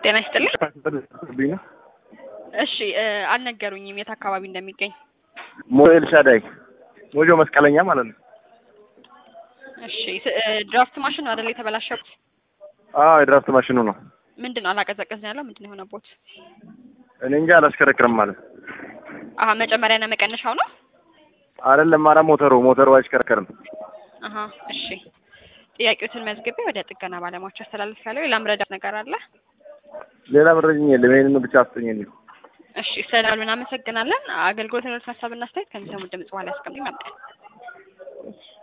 ጤና ይስጥልኝ። ብኝ ነው እሺ እ አልነገሩኝም የት አካባቢ እንደሚገኝ። ሞ ኤልሻዳይ ሞጆ መስቀለኛ ማለት ነው። እሺ ስ- እ ድራፍት ማሽን ነው አይደል የተበላሸቡት? አዎ የድራፍት ማሽኑ ነው። ምንድን ነው አላቀዘቀዝን ያለው ምንድን ነው የሆነቦት? እኔ እንጃ አላሽከረክርም ማለት አሀ መጨመሪያና መቀነሻው ነው። አይደለም። ኧረ ሞተሩ ሞተሩ አይሽከረከርም። አሀ እሺ ጥያቄዎትን መዝግቤ ወደ ጥገና ባለሙያዎች አስተላልፍ ያለው ሌላ ምረዳት ነገር አለ? ሌላ መረጃኝ የለም። ይሄንን ብቻ አስጠኝልኝ። እሺ ስለዳሉ እናመሰግናለን። አገልግሎት ሀሳብና አስተያየት ከሚሰሙት ድምጽ በኋላ ያስቀምጡኝ።